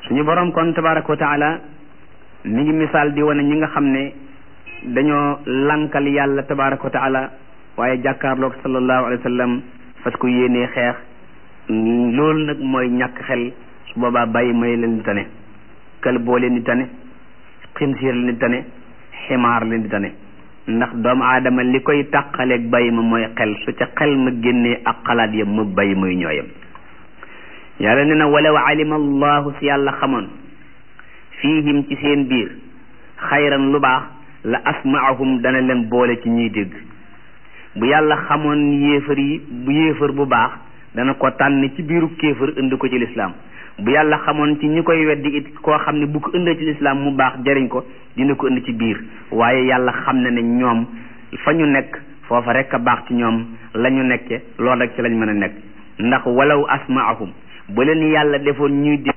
suñu borom kon tabaraka wa taala mi ngi misaal di wane ñi nga xam ne dañoo lankal yàlla tabaraka wa taala waaye jàkkaarloog sallallahu alayhi wa sallam fas ko yéenee xeex loolu nag mooy ñàkk xel su boobaa bàyyi may leen di tane kël boo leen di tane xinsiir leen di tane ximaar leen di tane ndax doomu aadama li koy tàqaleeg bàyyi ma mooy xel su ca xel ma génnee ak xalaat yam mu bàyyi muy ñooyam yàlla ne na walaw alima allahu si yàlla xamoon fiihim ci seen biir xayran lu baax la asmaahum dana leen boole ci ñuy dégg bu yàlla xamoon yéefar yi bu yéefar bu baax dana ko tànn ci biiru kéefar indi ko ci lislaam bu yàlla xamoon ci ñi koy weddi it koo xam ne bu ko indee ci lislaam mu baax jariñ ko dina ko indi ci biir waaye yàlla xam na ne ñoom fa ñu nekk foofa rek a baax ci ñoom la ñu nekke loolu rek ci lañ mën a nekk ndax walaw asmaahum bu leen yàlla defoon ñuy dégg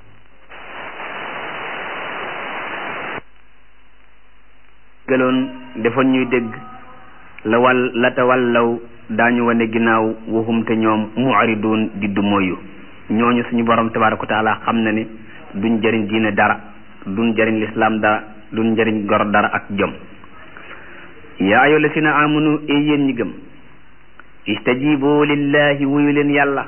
gëloon defoon ñuy dégg la wal la tawallaw daañu wane ginnaaw waxum te ñoom mu'ridun di du moyu ñooñu suñu borom tabaraka wa taala xam na ne duñ jëriñ diine dara duñ jëriñ lislaam dara duñ jëriñ gor dara ak jom yaa ayyuha lasina amanu e yéen ñi gëm istajibu lillahi wuyu leen yàlla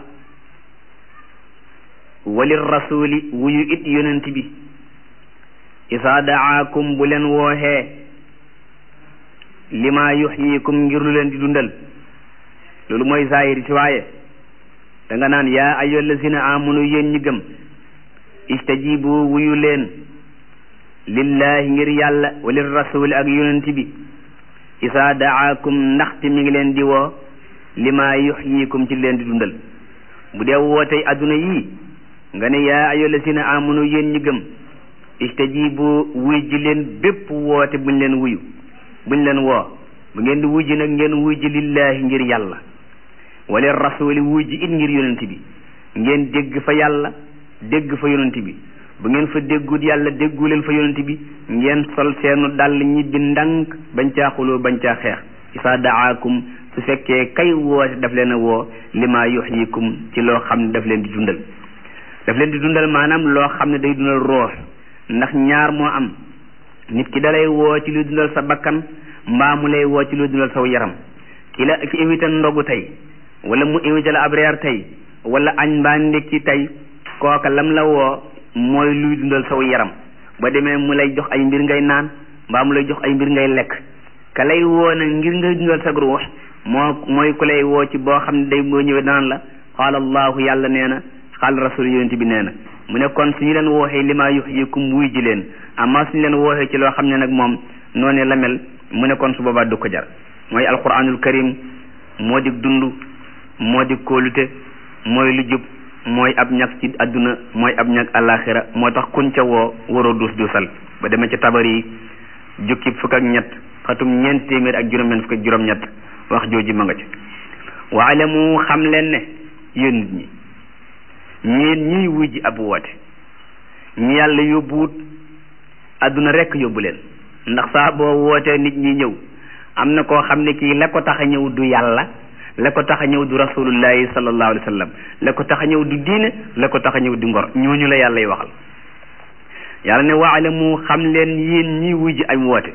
walir rasuli wuyu it yonent bi isaa daakum bu leen wooxee lima yuxyikum ngir lu leen di dundal loolu mooy zahiri si waaye da nga naan yaa ayyuha allazina amanu yéen ñi gëm istajibu wuyu leen lillahi ngir yàlla walir rasuli ak yonent bi isaa daakum ndaxte mi ngi leen di woo lima yuxyikum ci leen di dundal bu dee wootey adduna yii nga ne yaa ayyuha allazina amanu yéen ñi gëm istajibu wuy ji leen bépp woote buñ leen wuyu buñ leen woo bu ngeen di wuy ji nag ngeen wuy ji lillahi ngir yàlla wala rasuli wuy ji it ngir yonent bi ngeen dégg fa yàlla dégg fa yonent bi bu ngeen fa déggut yàlla déggu leen fa yonent bi ngeen sol seenu dàll ñibbi ndànk bañ caa xuloo bañ caa xeex isaa daakum su fekkee kay woote daf leen a woo lima yuxyikum ci loo xam ne daf leen di dundal daf leen di dundal maanaam loo xam ne day dundal roox ndax ñaar moo am nit ki dalay woo ci luy dundal sa bakkan mbaa mu lay woo ci luy dundal saw yaram ki la ki invité ndogu tey wala mu invité la ab reer tey wala añ mbaa ndekki tey kooka lam la woo mooy luy dundal saw yaram ba demee mu lay jox ay mbir ngay naan mbaa mu lay jox ay mbir ngay lekk ka lay woo nag ngir ngay dundal sa ruux moo mooy ku lay woo ci boo xam ne day boo ñëwee daan la qaala allahu yàlla nee na qaala rasul yonent bi nee na mu ne kon suñu leen wooxee lima yuxyikum wuy ji leen amma suñu leen wooxee ci loo xam ne nag moom noonu la mel mu ne kon su boobaa du ko jar mooy alquranul karim moo di dund moo di kóolute mooy lu jub mooy ab ñag ci adduna mooy ab ñag alaxira moo tax kuñ ca woo waroo duus duusal ba demee ca tabar yi jukki fukk ak ñett xatum ñeent téeméer ak juróom-ñeent fukk ak juróom-ñett wax jooji ma nga ci waalamu xam leen ne yéen nit ñi ñeen ñiy wujji ab woote ñi yàlla yóbbuwut adduna rekk yóbbu leen ndax saa boo wootee nit ñi ñëw am na koo xam ne kii la ko tax a ñëw du yàlla la ko tax a ñëw du rasulullahi sallallahu alayhi wa sallam la ko tax a ñëw du diine la ko tax a ñëw du ngor ñooñu la yàlla y waxal yàlla ne waalamu xam leen yéen ñiy wujji ay woote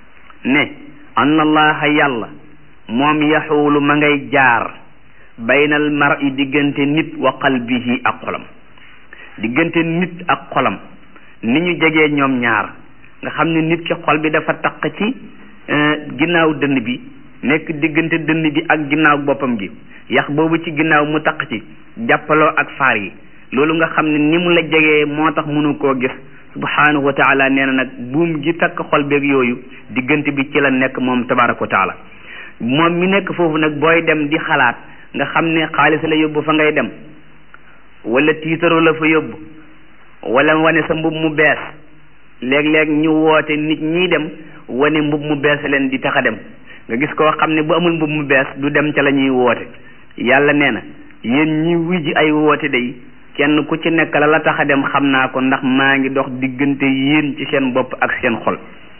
ne anna allaha yàlla moom yaxuulu ma ngay jaar baynal mar'i diggante nit wa qalbihi ak xolam diggante nit ak xolam ni ñu jegee ñoom ñaar nga xam ne nit ki xol bi dafa taq ci ginnaaw dënn bi nekk diggante dënn bi ak ginnaaw boppam gi yax boobu ci ginnaaw mu taq ci jàppaloo ak faar yi loolu nga xam ne ni mu la jegee moo tax mënu koo gis subhanahu wa taala nee na nag buum gi takk xol beeg yooyu diggante bi ci la nekk moom tabaraka wa taala moom mi nekk foofu nag booy dem di xalaat nga xam ne xaalis la yóbbu fa ngay dem wala tiitaro la fa yóbbu wala wane sa mbub mu bees léeg-léeg ñu woote nit ñi dem wane mbub mu bees leen di tax a dem nga gis koo xam ne bu amul mbub mu bees du dem ca la ñuy woote yàlla nee na yéen ñi wujji ay woote day kenn ku ci nekk la la tax a dem xam naa ko ndax maa ngi dox diggante yéen ci seen bopp ak seen xol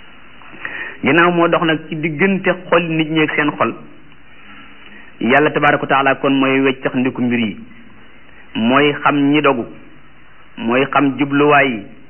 ginnaaw moo dox nag ci diggante xol nit ñi ak seen xol yàlla tabaaraka wa taala kon mooy weccax ndiku mbir yi mooy xam ñi dogu mooy xam jubluwaay yi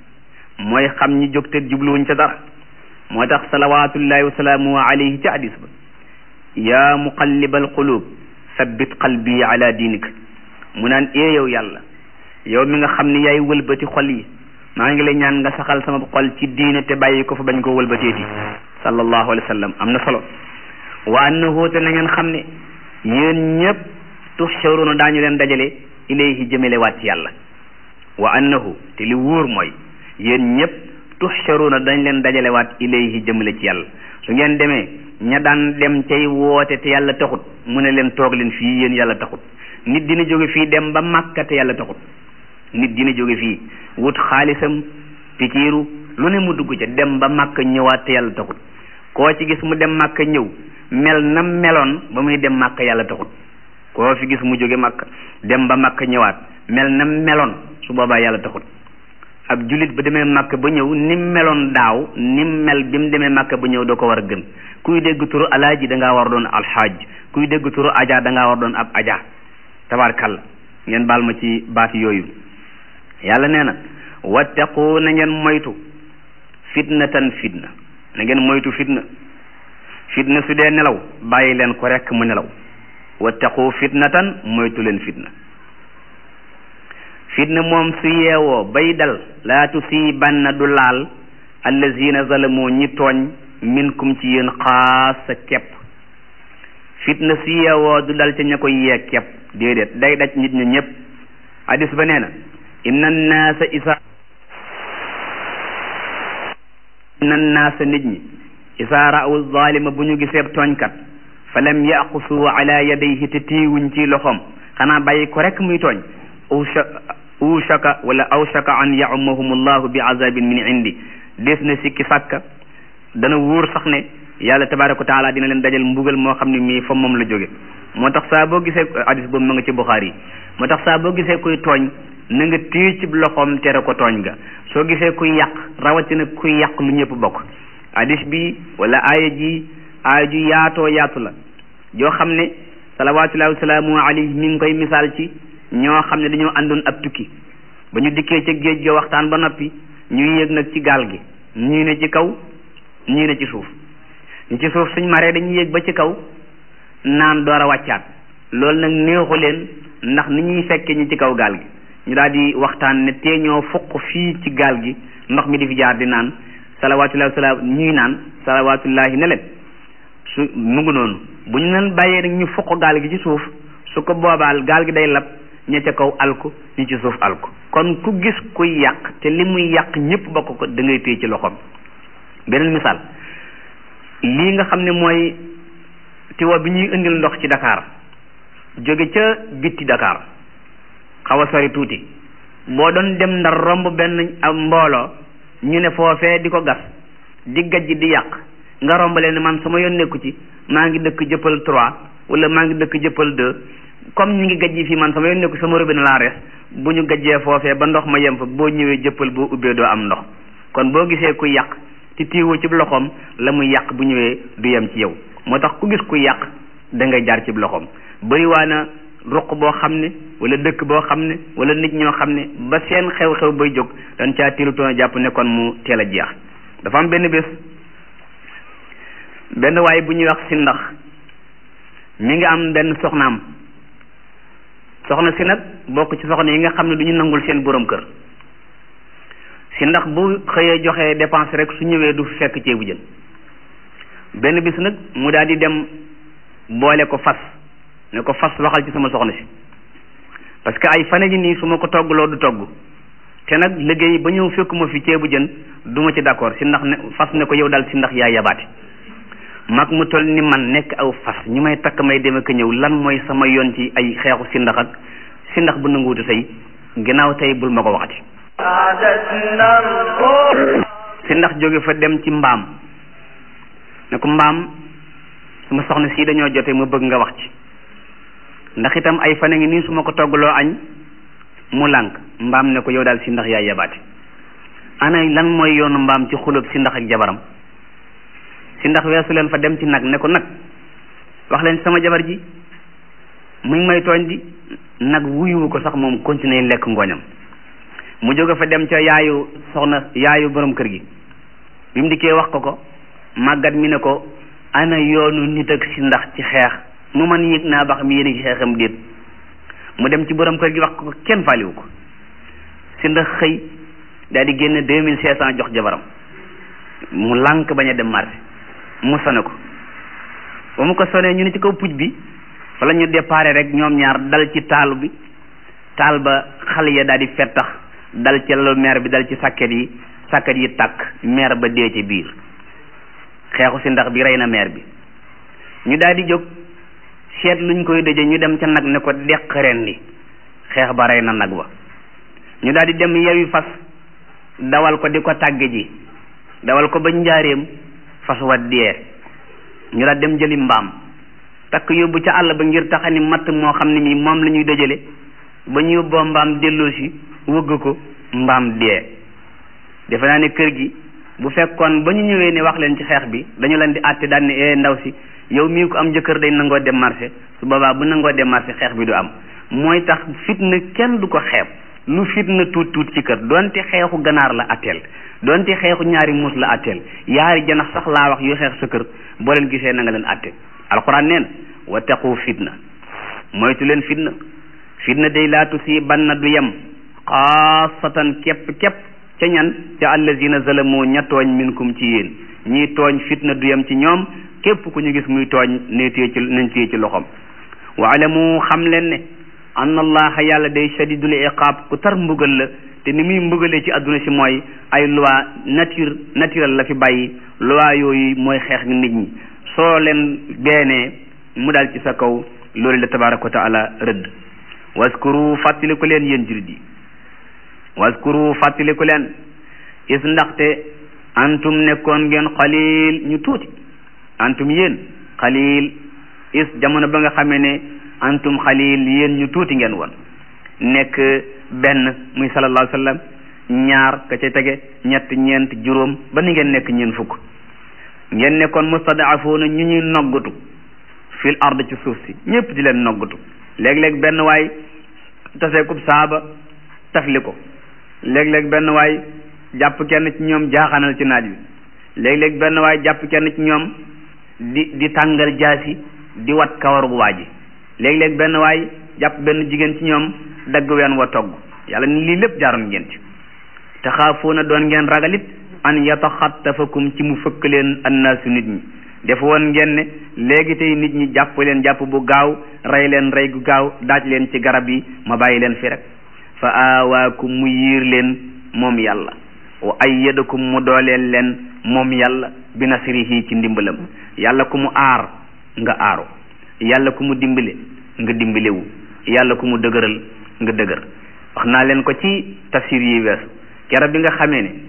mooy xam ñi jóg te jubluwuñ ca dara moo tax salawatullahi wa salaamu alayhi ca hadis ba yaa muqallibal qulub sabbit qalbi ala diinik mu naan ee yow yàlla yow mi nga xam ne yaay wëlbati xol yi maa ngi lay ñaan nga saxal sama xol ci diine te bàyyi ko fa bañ ko wëlbateeti sallallahu alayhi wa sallam am na solo wa annahu te na ngeen xam ne yéen ñëpp tuhsharuna daañu leen dajale ilayhi jëmale waat ci yàlla wa annahu te li wóor mooy yéen ñëpp tuhsharuna dañ leen dajale waat ilayhi jëmale ci yàlla su ngeen demee ña daan dem cay woote te yàlla taxut mu ne leen toog leen fii yéen yàlla taxut nit dina jóge fii dem ba Makka te yàlla taxut nit dina jóge fii wut xaalisam pikiiru lu ne mu dugg ca dem ba Makka ñëwaat te yàlla taxut koo ci gis mu dem Makka ñëw mel na meloon ba muy dem Makka yàlla taxut koo fi gis mu jóge Makka dem ba Makka ñëwaat mel na meloon su boobaa yàlla taxut ab jullit ba demee Makka ba ñëw ni meloon daaw ni mel bi mu demee Makka ba ñëw da ko war a gën kuy dégg turu alaaji da ngaa war doon alxaaj kuy dégg turu aja da ngaa war doon ab aja tabarkalla ngeen baal ma ci baati yooyu yàlla nee na wattaqu na ngeen moytu fitnatan fitna na ngeen moytu fitna fitna su dee nelaw bàyyi leen ko rekk mu nelaw wattaqu fitnatan moytu leen fitna fitna moom su yeewoo bay dal laa tusiibanna du laal allazina zalamu ñi tooñ minkum ci yéen xaasa kepp fitna su yeewoo du dal ca ña koy yee kepp déedéet day daj nit ña ñëpp hadis ba nee na inna naasa isa inna naasa nit ñi isa ra'u zalima bu ñu gisee tooñkat fa lam yaqusu ala yadayhi te tiiwuñ ci loxoom xanaa bàyyi ko rek muy tooñ ushaka wala awshaka an yaumahum allahu bi azabin min indi des na sikki sàkka dana wóor sax ne yàlla tabaraka wa taala dina leen dajal mbugal moo xam ne mii fa moom la jóge moo tax saa boo gisee hadis boobu ma nga ci Buxaari yi moo tax saa boo gisee kuy tooñ na nga téye ci loxoom tere ko tooñ ga soo gisee kuy yàq rawatina kuy yàq lu ñëpp bokk hadis bi wala aaya ji aaya ju yaatoo yaatu la joo xam ne salawatullahi wasalaamu alayhi mi ngi koy misaal ci ñoo xam ne dañoo àndoon ab tukki ba ñu dikkee ca géej ga waxtaan ba noppi ñu yéeg nag ci gaal gi ñii ne ci kaw ñii ne ci suuf ñi ci suuf suñ maree dañuy yéeg ba ci kaw naan door a wàccaat loolu nag neexu leen ndax ni ñuy fekke ñi ci kaw gaal gi ñu daal di waxtaan ne tee ñoo fuq fii ci gaal gi ndox mi di fi jaar di naan salawaatullahi wasalaam ñuy naan salawaatullahi ne leen su mu ngi noonu bu ñu leen bàyyee nag ñu fuq gaal gi ci suuf su ko boobaal gaal gi day lab ña ca kaw alku ñi ci suuf alku kon ku gis kuy yàq te li muy yàq ñëpp bokk ko da ngay téye ci loxoom beneen misaal lii nga xam ne mooy tiwa bi ñuy indil ndox ci Dakar jóge ca bitti Dakar xaw a sori tuuti boo doon dem ndar romb benn am mbooloo ñu ne foofee di ko gas di gajj di yàq nga romb leen man sama yoon nekku ci maa ngi dëkk jëppal trois wala maa ngi dëkk jëppal deux comme ñu ngi gajji fii man sama yoon nekku sama robinet laa rees bu ñu gajjee foofee ba ndox ma yem fa boo ñëwee jëppal boo ubbee doo am ndox kon boo gisee kuy yàq ci tiiwu ci loxoom la muy yàq bu ñëwee du yem ci yow moo tax ku gis kuy yàq da ngay jaar ci loxoom bëri waa na ruq boo xam ne wala dëkk boo xam ne wala nit ñoo xam ne ba seen xew-xew bay jóg dañ caa tiilutoon a jàpp ne kon mu teel a jeex dafa am benn bés benn waay bu ñuy wax si ndax mi ngi am benn soxnaam soxna si nag bokk ci soxna yi nga xam ne du ñu nangul seen borom kër si ndax bu xëyee joxe dépense rek su ñëwee du fekk ceebu jën benn bis nag mu daal di dem boole ko fas ne ko fas waxal ci sama soxna si parce que ay fane ji nii su ma ko toggloo du togg te nag liggéey ba ñëw fekkuma fi ceebu jën du ma ci d'accord si ndax ne fas ne ko yow daal si ndax yaa yabaate mag mu toll ni man nekk aw fas ñu may takk may dem ak ñëw lan mooy sama yoon ci ay xeexu si ndax ak si ndax bu nanguwutu say ginnaaw tey bul ma ko waxati si ndax jóge fa dem ci mbaam ne ko mbaam sama soxna si dañoo jote ma bëgg nga wax ci ndax itam ay fan a ngi nii su ma ko toggaloo añ mu lànk mbaam ne ko yow daal si ndax yaay yabaate ana lan mooy yoonu mbaam ci xulóob si ndax ak jabaram si ndax weesu leen fa dem ci nag ne ko nag wax leen sama jabar ji mu ngi may tooñ di nag wuyuwu ko sax moom continuer lekk ngooñam mu jóge fa dem ca yaayu soxna yaayu borom kër gi bi mu dikkee wax ko ko màggat mi ne ko ana yoonu nit ak si ndax ci xeex mu man yëg naa ba xam yéen ci xeexam déet mu dem ci borom kër gi wax ko kenn faaliwu ko si ndax xëy daal di génne deux mille cinq cent jox jabaram mu lànk bañ a dem marché mu sone ko ba mu ko sonee ñu ne ci kaw puj bi fa la ñu déparé rek ñoom ñaar dal ci taal bi taal ba xale ya daal di fettax dal ci lalu meer bi dal ci sàkket yi sàkket yi tàkk meer ba dee ci biir xeexu si ndax bi rey na meer bi ñu daal di jóg seet luñ koy dëje ñu dem ca nag ne ko deq ren di xeex ba rey na nag wa ñu daal di dem yewi fas dawal ko di ko tàgge ji dawal ko ba njaareem fas wa dee ñu daal dem jëli mbaam takk yóbbu ca àll ba ngir taxani matt moo xam ne mi moom la ñuy dëjale ba ñu yóbboo mbaam delloosi wëgg ko mbaam dee defe naa ne kër gi bu fekkoon ba ñu ñëwee ne wax leen ci xeex bi dañu leen di àtte daan ne ee ndaw si yow mii ko am jëkkër day nangoo dem marché su boobaa bu nangoo dem marché xeex bi du am mooy tax fitna kenn du ko xeeb lu fitna tuut tuut ci kër donte xeexu ganaar la atteel donte xeexu ñaari muus la atteel yaari janax sax laa wax yu xeex sa kër boo leen gisee na nga leen atte alquran nee na wattaqu fitna moytu leen fitna fitna day laa tusiibanna du yem xaasatan képp képp ca ñan ca allazina zalamu ña tooñ minkum ci yéen ñii tooñ fitna du yem ci ñoom képp ku ñu gis muy tooñ ne téye ci nañ téye ci loxoom waalamu xam leen ne anna allaha yàlla day shadidul iqaab ku tar mbugal la te ni muy mbugalee ci adduna si mooy ay loi nature naturel la fi bàyyi loi yooyu mooy xeex nit ñi soo leen beenee mu dal ci sa kaw loolu la tabaraka wa taala rëdd waskuru fàttaliku leen yéen jurit yi waskuru fàttaliku leen is ndaxte antum nekkoon ngeen xalil ñu tuuti antum yéen xalil is jamono ba nga xamee ne antum xalil yéen ñu tuuti ngeen woon nekk benn muy sallallahu alayhi wa sallam ñaar ka ca tege ñett ñeent juróom ba ni ngeen nekk ñeen fukk ngeen nekkoon mustadaafoona ñu ñuy noggatu fil ard ci suuf si ñëpp di leen noggatu léeg-léeg benn waay taseekub saaba tafli ko léeg-léeg benn waay jàpp kenn ci ñoom jaaxanal ci naaj wi léeg-léeg benn waay jàpp kenn ci ñoom di di tàngal jaasi di wat kawar bu waa ji léeg-léeg benn waay jàpp benn jigéen ci ñoom dagg ween wa togg yàlla ni lii lépp jaaroon ngeen ci taxaafuuna doon ngeen ragalit an yataxattafakum ci mu fëkk leen annaasu nit ñi def woon ngeen ne léegi tey nit ñi jàpp leen jàpp bu gaaw rey leen rey gu gaaw daaj leen ci garab yi ma bàyyi leen fi rek fa aawaakum mu yiir leen moom yàlla wa ayyadakum mu dooleel leen moom yàlla bi nasrihi ci ndimbalam yàlla ku mu aar nga aaru yàlla ku mu dimbale nga dimbalewu yàlla ku mu dëgëral nga dëgër wax naa leen ko ci tafsir yi weesu keroog bi nga xamee ne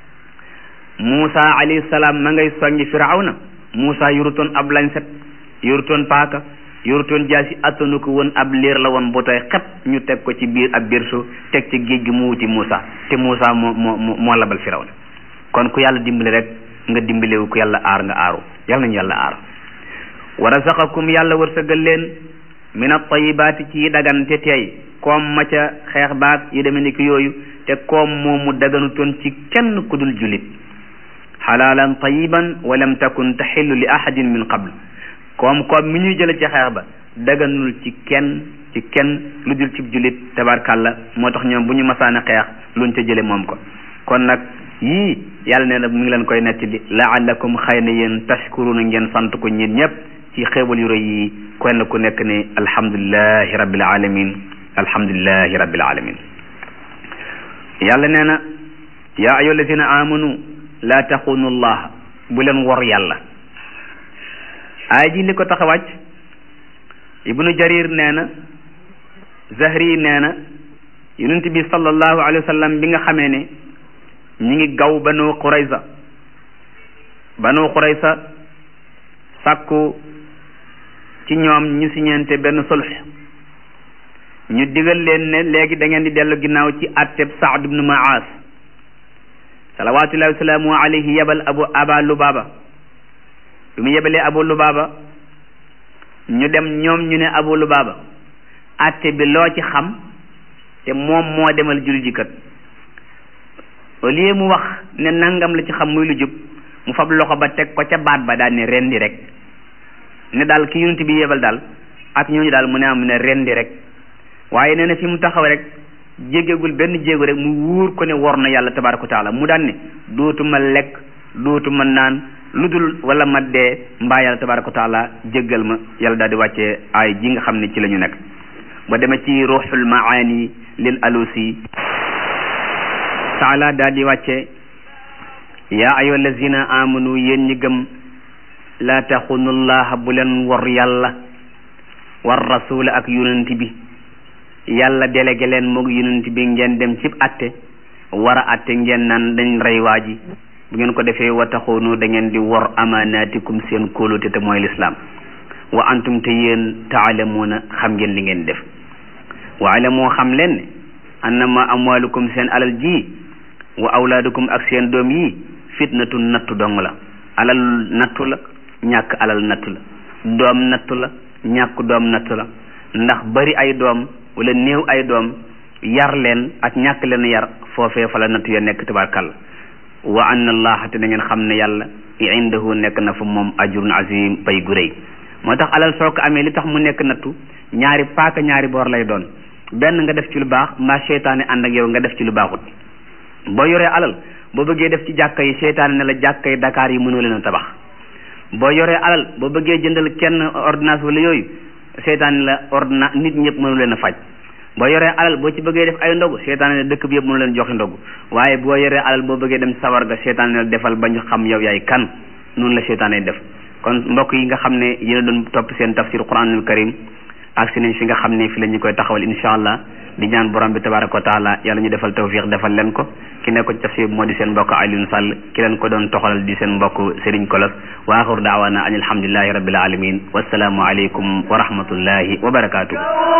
Muusa alayhi salaam ma ngay soññi Firawna Muusa yorutoon ab lañset yorutoon paaka yorutoon jaasi attanu ko woon ab liir la woon bu tooy xep ñu teg ko ci biir ab birsu teg ci géej gi mu wuti Muusa te Muusa moo moo moo labal Firawna kon ku yàlla dimbali rek nga dimbalewu ku yàlla aar nga aaru yàlla nañu yàlla aar wa razaqakum yàlla wërsëgal leen min at-tayyibaati ci dagan te teey koom ma ca xeex baag yu demee ni ki yooyu te koom moomu daganutoon ci kenn ku dul julit xalaalan tayiban wa lam takun taxillu li ahadin min qabl koom koom mi ñuy jële ci xeex ba daganul ci kenn ci kenn lu dul ci julit tabarkàlla moo tax ñoom bu ñu masaana xeex luñ ca jële moom ko kon nag yii yàlla nee na mu ngi leen koy nettali laallakum xëy na yéen tashkuruna ngeen sant ko ñeen ñëpp ci xéewal yu rëy yi kenn ku nekk ne alhamdulilahi rabbil alamin alhamdulilahi rabbil alamin yàlla nee na yaa ayyuha alladina amanu laa taxunu allah bu leen wor yàlla aay ji li ko tax a wàcc ibnu jarir nee na zahri nee na yonent bi sallallahu alayhi wa sallam bi nga xamee ne ñi ngi gaw banu qurayza banu qurayza sàkku ci ñoom ñu siñeente benn sulx ñu digal leen ne léegi da ngeen di dellu ginnaaw ci atteb saad ibnu maas salawatullahi wasalaamu alayhi yebal abu aba lubaaba bi mu yebalee abu lubaaba ñu dem ñoom ñu ne abu lubaaba atte bi loo ci xam te moom moo demal julli ji kat au lieu mu wax ne nangam la ci xam muy lu jub mu fab loxo ba teg ko ca baat ba daal ne rendi rek ne daal ki yonent bi yebal daal ak ñooñu daal mu ne am ne rendi rek waaye nee na fi mu taxaw rek jéggegul benn jéego rek mu wóor ko ne wor na yàlla tabaraka wa taala mu daan ne dootuma lekk dootuma naan lu dul wala ma dee mbaa yàlla tabaraka wa taala jéggal ma yàlla daal di wàccee ay ji nga xam ne ci la ñu nekk ba demee ci ruuxul maani lil alusi taala daal di wàcce yaa ayyuha allazina amanu yéen ñi gëm laa taxunu llaha bu leen wor yàlla war rasula ak yonent bi yàlla délégué leen moog yonent bi ngeen dem cib atte war a atte ngeen naan dañ rey waa ji bu ngeen ko defee wa taxunu da ngeen di wor amaanaatikum seen kóolute te mooy lislaam wa antum te yéen taalamuuna xam ngeen li ngeen def wa alamoo xam leen ne annama amwalukum seen alal ji wa awlaadukum ak seen doom yi fitnatun nattu dong la alal nattu la ñàkk alal nattu la doom nattu la ñàkk doom nattu la ndax bari ay doom wala néew ay doom yar leen ak ñàkk leen yar foofee fa la nattu ya nekk tabarkalla wa anna allaha te na ngeen xam ne yàlla indahu nekk na fa moom ajrun azim pay gu rëy moo tax alal soo ko amee li tax mu nekk nattu ñaari paaka ñaari boor lay doon benn nga def ci lu baax mbaa seytaane ànd ak yow nga def ci lu baaxut boo yoree alal boo bëggee def ci jàkka yi seytaane ne la jàkka yi Dakar yi mënoo leen a tabax boo yoree alal boo bëggee jëndal kenn ordonnance wala yooyu seytaane la ordonnance nit ñëpp mënu leen a faj boo yoree alal boo ci bëggee def ay ndogu seytaane ne dëkk bi yëpp mënu leen joxe ndogu waaye boo yoree alal boo bëggee dem sawar ga seytaane la defal ba ñu xam yow yaay kan noonu la seytaane def kon mbokk yi nga xam ne yéen a doon topp seen tafsir quranul karim ak si nañ fi nga xam ne fi la ñu koy taxawal insha allah di ñaan borom bi tabaraka wa taala yàlla ñu defal tawfiq defal leen ko ki nekk ci tafsir moo di seen mbokk Alioune Sall ki leen ko doon toxalal di seen mbokk Serigne Kolos wa axiru daawana an alhamdulillahi rabbil alamin wassalaamu aleykum wa rahmatullahi wa barakatuh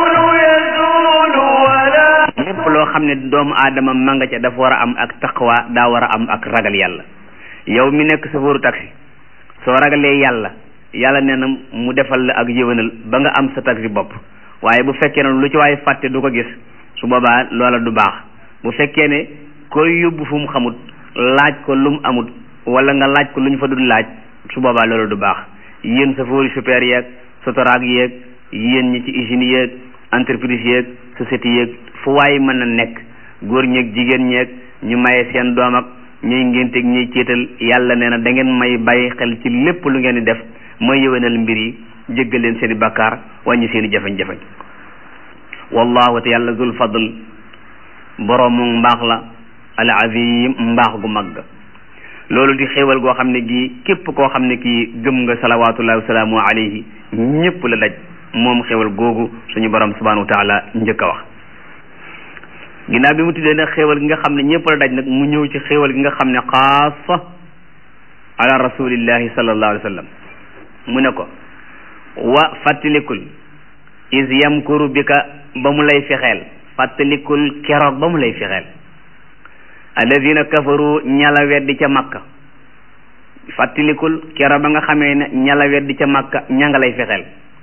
lépp loo xam ne doomu aadama ma nga ca dafa war a am ak taqwa daa war a am ak ragal yàlla yow mi nekk chauffeur taxi soo ragalee yàlla yàlla nee na mu defal la ak yëwénal ba nga am sa taxi bopp waaye bu fekkee ne lu ci waaye fàtte du ko gis su boobaa loola du baax bu fekkee ne koy yóbbu fu mu xamut laaj ko lu mu amut wala nga laaj ko lu ñu fa dul laaj su boobaa loola du baax yéen chauffeur super yeeg sotoraak yeeg yéen ñi ci usine yeeg entreprise yeeg société yeeg fu waaye mën a nekk góor ñeeg jigéen ñeeg ñu maye seen doom ak ñuy ngénteeg ñuy céetal yàlla nee na da ngeen may bàyyi xel ci lépp lu ngeen di def mooy yëwénal mbir yi jéggal leen seen i bakkaar wàññi seen i jafe-jafe wallahu te yàlla zul fadl boroomu mbaax la al azim mbaax gu mag loolu di xéewal goo xam ne gii képp koo xam ne kii gëm nga salawatullahi wasalaamu alayhi ñëpp la daj moom xéewal googu suñu borom subhanahu wa taala njëkk a wax ginnaaw bi mu tuddee nag xéewal gi nga xam ne ñëpp la daj nag mu ñëw ci xéewal gi nga xam ne xaasa ala rasulillahi sallallahu alayhi wa sallam mu ne ko wa fàttalikul is yamkuru bika ba mu lay fexeel fàttalikul keroog ba mu lay fexeel alladina kafaru ñala weddi ca makka fàttalikul keroog ba nga xamee ne ñala weddi ca makka ña nga lay fexeel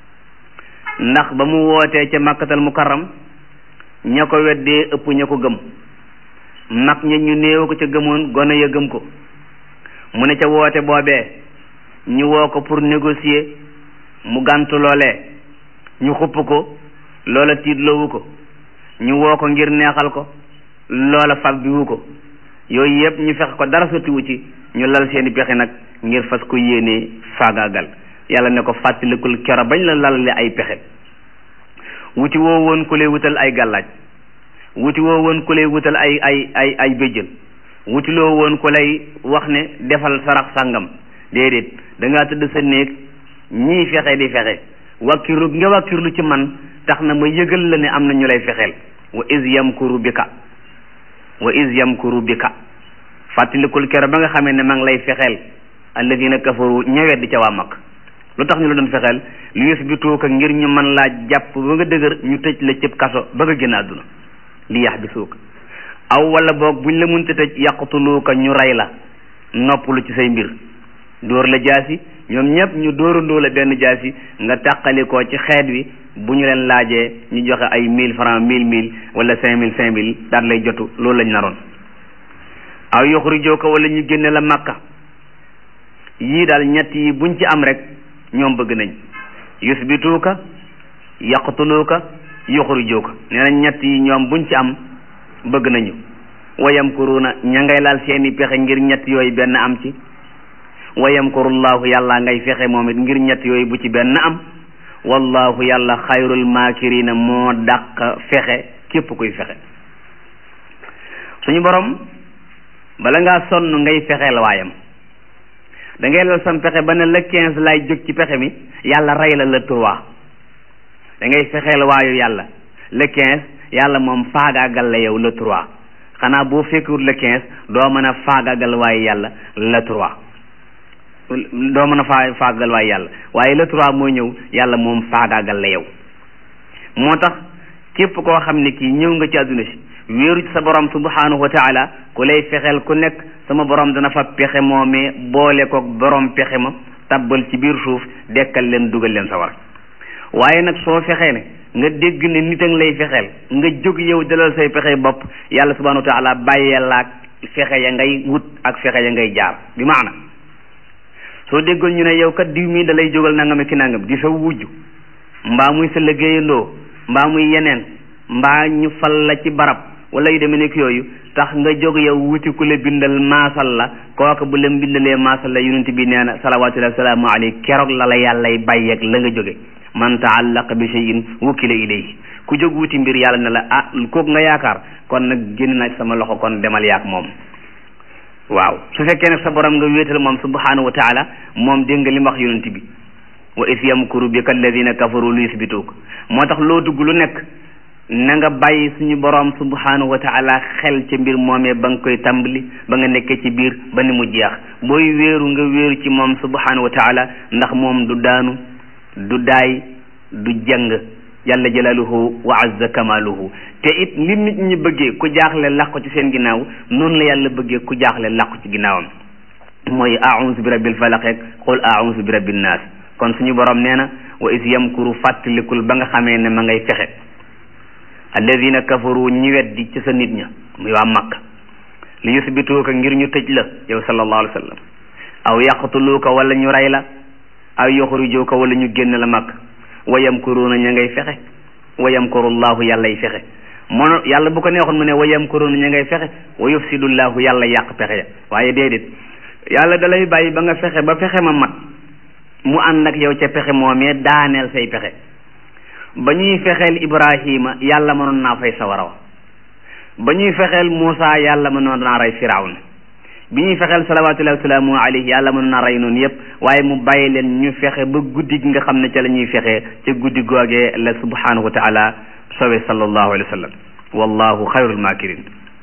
ndax ba mu wootee ca makkatal mukarram ña ko weddee ëpp ña ko gëm mag ña ñu néew ko ca gëmoon gone ya gëm ko mu ne ca woote boobee ñu woo ko pour négocier mu gàntu loolee ñu xupp ko loola tiitloowu ko ñu woo ko ngir neexal ko loola fab bi wu ko yooyu yëpp ñu fex ko dara sottiwu ci ñu lal seeni pexe nag ngir fas ko yéenee faagaagal yàlla ne ko fàttalikul kero bañ la lalale ay pexe wuti woo woon ku lay wutal ay gàllaaj wuti woo woon ku lay wutal ay ay ay ay béjjën wuti loo woon ku lay wax ne defal sarax sàngam déedéet da ngaa tëdd sa néeg ñii fexe di fexe wàkkiru nga wàkkirlu ci man tax na ma yëgal la ne am na ñu lay fexeel wa is yamkuru bika wa is yamkuru bika fàttalikul kero ba nga xamee ne ma ngi lay fexeel alladina kafaru ñëwet di ca waa mag lu tax ñu la doon fexeel lu yusbituuka ngir ñu mën laa jàpp ba nga dëgër ñu tëj la cëb kaso ba nga génn àdduna li yax bi suuka aw wala boog buñ la munte tëj yaqtuluuka ñu rey la noppalu ci say mbir dóor la jaasi ñoom ñëpp ñu dóorandoo la benn jaasi nga tàqalikoo ci xeet wi bu ñu leen laajee ñu joxe ay mille francs mille mille wala cinq mille cinq mille daal lay jotu loolu lañ naroon aw yuxrijooka wala ñu génne la makka yii daal ñett yi buñ ci am rek ñoom bëgg nañ yusbituuka yaqtuluuka yuxrijooka nee nañ ñett yi ñoom buñ ci am bëgg nañu wayamkuruuna ña ngay laal seeni pexe ngir ñett yooyu benn am ci wayamkurullahu yàlla ngay fexe moom it ngir ñett yooyu bu ci benn am wallahu yàlla xayrul maakirina moo dàq fexe képp kuy fexe suñu borom bala ngaa sonn ngay fexeel waayam da ngay lal sam pexe ba ne le quinze lay jóg ci pexe mi yàlla rey la le trois da ngay fexeel waayu yàlla le quinze yàlla moom faagaagal la yow le trois xanaa boo fekkul le quinze doo mën a faagaagal waayu yàlla le trois doo mën a faa faagaagal waayu yàlla waaye le trois mooy ñëw yàlla moom faagaagal la yow moo tax képp koo xam ne kii ñëw nga ci àdduna si wéeru ci sa borom subhanahu wa taala ku lay fexeel ku nekk sama borom dana fa pexe moomee boole ko borom pexe ma tabbal ci biir suuf dekkal leen dugal leen sa war waaye nag soo fexee ne nga dégg ne nit a ngi lay fexeel nga jóg yow dalal say pexe bopp yàlla subhanahu wa taala bàyyee laak fexe ya ngay wut ak fexe ya ngay jaar bi maana soo déggoon ñu ne yow kat diw mii da lay jógal nangam ki nangam di sa wujj mbaa muy sa liggéeyandoo mbaa muy yeneen mbaa ñu fal la ci barab wala yu demee nekk yooyu tax nga jóg yow wuti ku la bindal maasal la kooka bu la bindalee maasal la yonent bi nee na salawaatullahi wa salaamu alayhi keroog la la yàllay bàyyeeg la nga jóge man taallaqa bi shay'in wukkila ilayhi ku jóg wuti mbir yàlla ne la ah kooku nga yaakaar kon nag génn naa sama loxo kon demal yaak moom waaw su fekkee nag sa borom nga wéetal moom subhanahu wa taala moom dégg nga li mu wax yonent bi wa is yamkuru bika alladina kafaru lu yusbituuk moo tax loo dugg lu nekk na nga bàyyi suñu borom subhanahu wa taala xel ca mbir moomee ba nga koy tàmbali ba nga nekkee ci biir ba ni mu jeex booy wéeru nga wéeru ci moom subhanahu wa taala ndax moom du daanu du daay du jàng jalla jalaaluhu wa azza kamaaluhu te it li nit ñi bëggee ku jaaxle làqu ci seen ginnaaw noonu la yàlla bëggee ku jaaxle làqu ci ginnaawam mooy a'uuzu bi rabbil falaq ak qul a'uuzu bi rabbin naas kon suñu borom nee na wa is yamkuru fàttalikul ba nga xamee ne ma ngay fexe alladina kafaru ñi weddi ci sa nit ña muy waa Makka li yusbituuka ngir ñu tëj la yow sallallahu alayhi wa sallam aw yaqtuluuka wala ñu rey la aw yuxrijuuka wala ñu génn la Makka wa yamkuruuna ña ngay fexe wa yamkurullahu yàllay fexe moo yàlla bu ko neexoon mu ne wa yamkuruuna ña ngay fexe wa yufsidullahu yàlla yàq pexe ya waaye déedéet yàlla dalay bàyyi ba nga fexe ba fexe ma mat mu ànd ak yow ca pexe moomee daaneel say pexe ba ñuy fexeel Ibrahima yàlla mënoon naa fay sawara wa ba ñuy fexeel Muusa yàlla mënoon naa rey Firawna bi ñuy fexeel salawaatullahi wasalaamu alayhi yàlla mënoon naa rey noonu yépp waaye mu bàyyi leen ñu fexe ba guddi gi nga xam ne ca la ñuy fexee ca guddi googee la subhanahu wa taala sowe sallallahu alayhi wa sallam wallahu xayrul makirin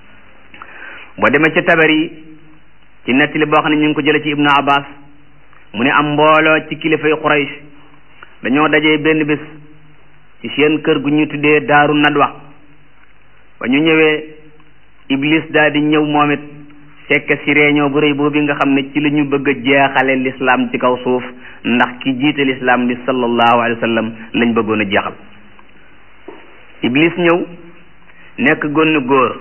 boo demee ca tabari ci nettali boo xam ne ñu ngi ko jële ci ibnu abbas mu ne am mbooloo ci kilifay Quraysh dañoo dajee benn bés ci seen kër gu ñu tuddee daaru nadwa ba ñu ñëwee iblis daal di ñëw moom it fekk si réunion bu rëy boobu nga xam ne ci la ñu bëgg a jeexale l'islam ci kaw suuf ndax ki jiite l'islam di sallallahu alayhi wa sallam lañ bëggoon a jeexal iblis ñëw nekk gonn góor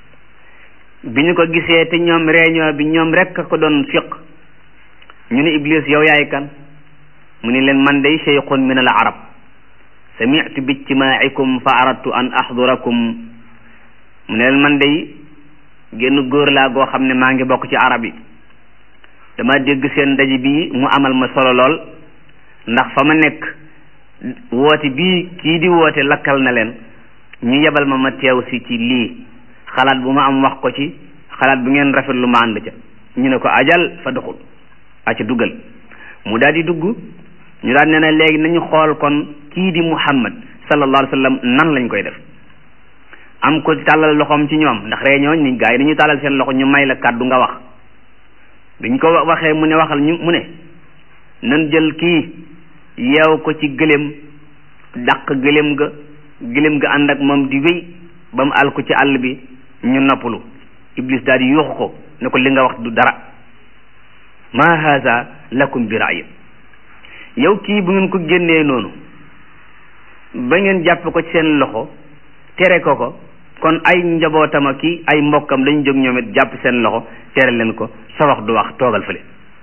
bi ñu ko gisee te ñoom réunion bi ñoom rek a ko doon fiq ñu ne iblis yow yaay kan mu ni leen man day cheikhun min al arab sami'tu bi ijtimaa'ikum fa aradtu an ahdurakum mu ne leen man day génn góor laa goo xam ne maa ngi bokk ci arab yi dama dégg seen ndaje bii mu amal ma solo lool ndax fa ma nekk woote bii kii di woote lakkal na leen ñu yebal ma ma teew si ci lii xalaat bu ma am wax ko ci xalaat bu ngeen rafet lu ma ànd ca ñu ne ko ajal fa doxul aca duggal mu daal di dugg ñu daal ne na léegi nañu xool kon kii di muhammad sallallahu alayhi wa sallam nan lañ koy def am ko tàllal loxoom ci ñoom ndax réunion ni gaa yi dañu tàllal seen loxo ñu may la kàddu nga wax biñ ko waxee mu ne waxal ñu mu ne nan jël kii yeew ko ci gëléem dàq gëléem ga gëléem ga ànd ak moom di wéy ba mu àll ko ci àll bi ñu noppalu iblis daal di yuuxu ko ne ko li nga wax du dara ma haza lakum bi ra'yin yow kii bu ngeen ko génnee noonu ba ngeen jàpp ko ci seen loxo tere ko ko kon ay njabootam ak ki ay mbokkam lañ jóg ñoom it jàpp seen loxo tere leen ko sa wax du wax toogal fële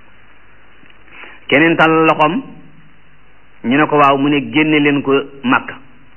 keneen tal loxoom ñu ne ko waaw mu ne génne leen ko màkk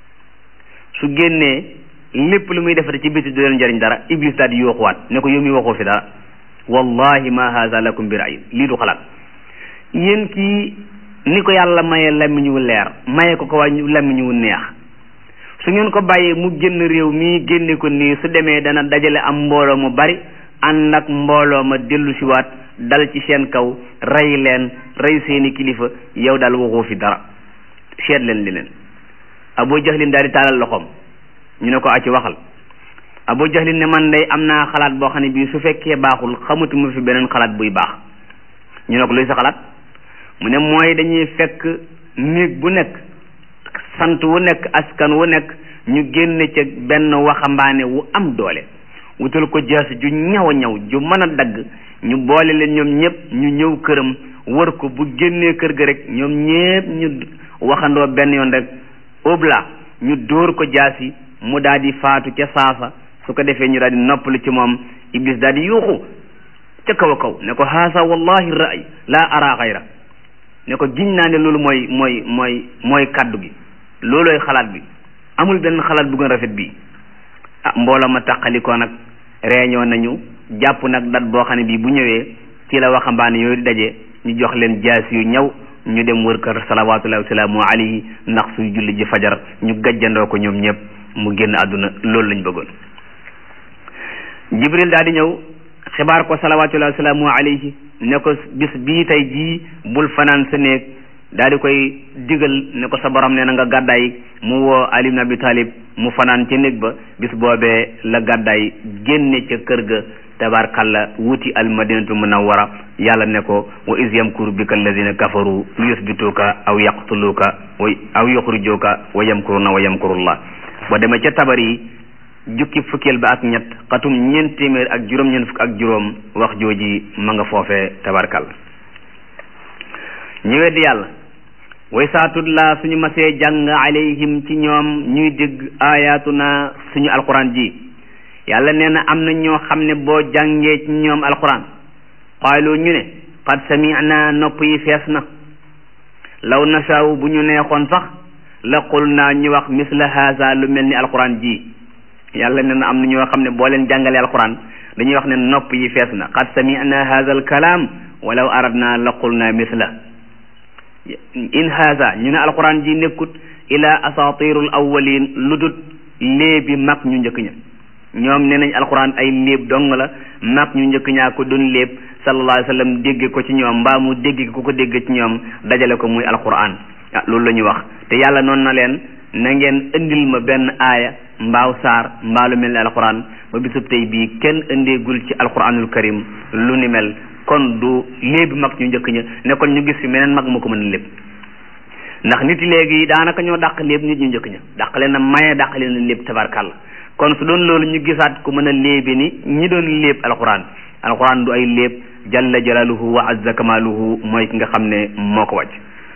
su génnee lépp lu muy defate ci biti du leen njëriñ dara iblis daal di yooxuwaat ne ko yow mi waxoo fi dara wallahi ma haza lakum bi ra'yin lii du xalaat yéen kii ni ko yàlla maye làmmiñ wu leer maye ko ko waa làmmiñ wu neex su ngeen ko bàyyee mu génn réew mii génne ko nii su demee dana dajale am mbooloo mu bari ànd ak mbooloo ma dellu siwaat dal ci seen kaw rey leen rey seeni kilifa yow daal waxoo fi dara seet leen li leen Abu Jahlin daal di taalal loxoom ñu ne ko acci waxal Abu Jahlin ne man day am naa xalaat boo xam ne bii su fekkee baaxul xamatuma fi beneen xalaat buy baax ñu ne ko luy sa xalaat mu ne mooy dañuy fekk néeg bu nekk sant wu nekk askan wu nekk ñu génne ca benn waxambaane wu am doole wutal ko jaas ju ñaw a ñaw ju mën a dagg ñu boole leen ñoom ñëpp ñu ñëw këram wër ko bu génnee kër ga rek ñoom ñëpp ñu waxandoo benn yoon rek obla ñu dóor ko jaas yi mu daal di faatu ca saasa su ko defee ñu daal di noppalu ci moom iblis daal di yuuxu ca kaw a kaw ne ko haasa wallahi raay laa ara xayra ne ko giñ naa ne loolu mooy mooy mooy mooy kaddu gi loolooy xalaat bi amul benn xalaat bu gën rafet bii ah mbooloo ma tàqalikoo nag réunion nañu jàpp nag dat boo xam ne bii bu ñëwee ci la waxambaane yooyu di daje ñu jox leen jaas yu ñëw ñu dem wër kër salawatullahi wasalaamu alayhi ndax suy julli ji fajar ñu gajjandoo ko ñoom ñëpp mu génn àdduna loolu lañ bëggoon jibril daal di ñëw xibaar ko salawatullahi wasalaamu alayhi ne ko bis bii tey jii bul fanaan sa néeg daal di koy digal ne ko sa borom nee na nga gàddaay mu woo Ali ibn Abi Talib mu fanaan ca néeg ba bis boobee la gàddaay génne ca kër ga tabarkalla wuti al madinatu munawwara yàlla ne ko wa iz yamkuru bika alladina kafaru li yusbituka aw yaqtuluka wa aw yuxrijuka wa yamkuruna wa yamkurullah boo demee ca tabar yi jukki fukkeel ba ak ñett xatum ñeent téeméer ak juróom ñeent fukk ak juróom wax jooji ma nga foofee tabarkalla ñu weddi yàlla way saatudla suñu masee jàng alayhim ci ñoom ñuy dégg ayatuna suñu alquran ji yàlla nee na am na ñoo xam ne boo jàngee ci ñoom alquran qaalu ñu ne qad sami'na nopp yi fees na law nasaaw bu ñu neexoon sax la qul naa ñu wax misla haza lu mel ni alquran ji yàlla nee na am na ñoo xam ne boo leen jàngalee alquran dañuy wax ne nopp yi fees na qad sami'na haza alkalaam walaw aradna la qul naa misla in haza ñu ne alquran ji nekkut ila asatirul awwalin lu dut léebi mag ñu njëkk ña ñoom nee nañ alquran ay léeb dong la mag ñu njëkk ñaa ko doon léeb sallallahu alayhi wa sallam dégg ko ci ñoom mbaa mu dégg ko ko dégg ci ñoom dajale ko muy alquran ah loolu la ñu wax te yàlla noonu na leen na ngeen indil ma benn aaya mbaaw saar mbaa lu mel ni alquran ba bisub tey bii kenn indeegul ci alquranul karim lu ni mel kon du léebi mag ñu njëkk ña ne kon ñu gis fi meneen mag mu ko mën a léeb ndax nit léegi daanaka ñoo dàq léeb nit ñu njëkk ña dàq leen a maye dàq leen a léeb tabarkàlla kon su doon loolu ñu gisaat ku mën a léebi ni ñi doon léeb alquran alquran du ay léeb jalla jalaluhu wa azza kamaluhu mooy ki nga xam ne moo ko wàcc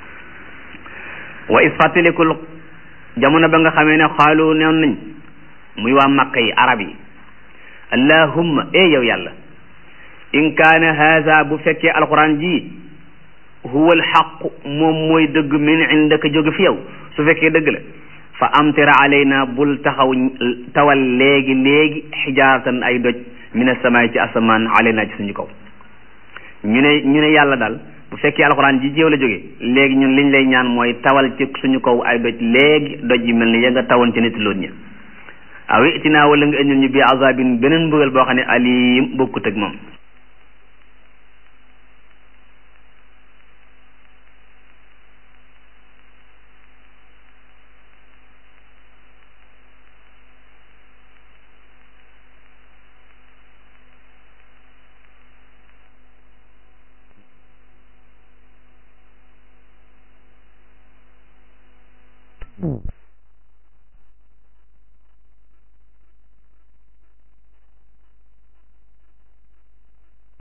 wa is fàttalikul jamono ba nga xamee ne xaalu neew nañ muy waa makka yi arab yi allahumma e yow yàlla in kaana haza bu fekkee alquran ji huwa alxaqu moom mooy dëgg min indaka jóge fi yow su fekkee dëgg la fa amtira alayna bul taxaw tawal léegi léegi xijaaratan ay doj min asamaay ci asamaan alayna ci suñu kaw ñu ne ñu ne yàlla daal bu fekkee alxuraan ji jéew la jóge léegi ñun liñ lay ñaan mooy tawal ci suñu kaw ay doj léegi doj yi mel ni ya nga tawoon ci nit loon ña aw itinaa wala nga indil ñu bi azabin beneen mbugal boo xam ne alim bokkut ak moom Mm.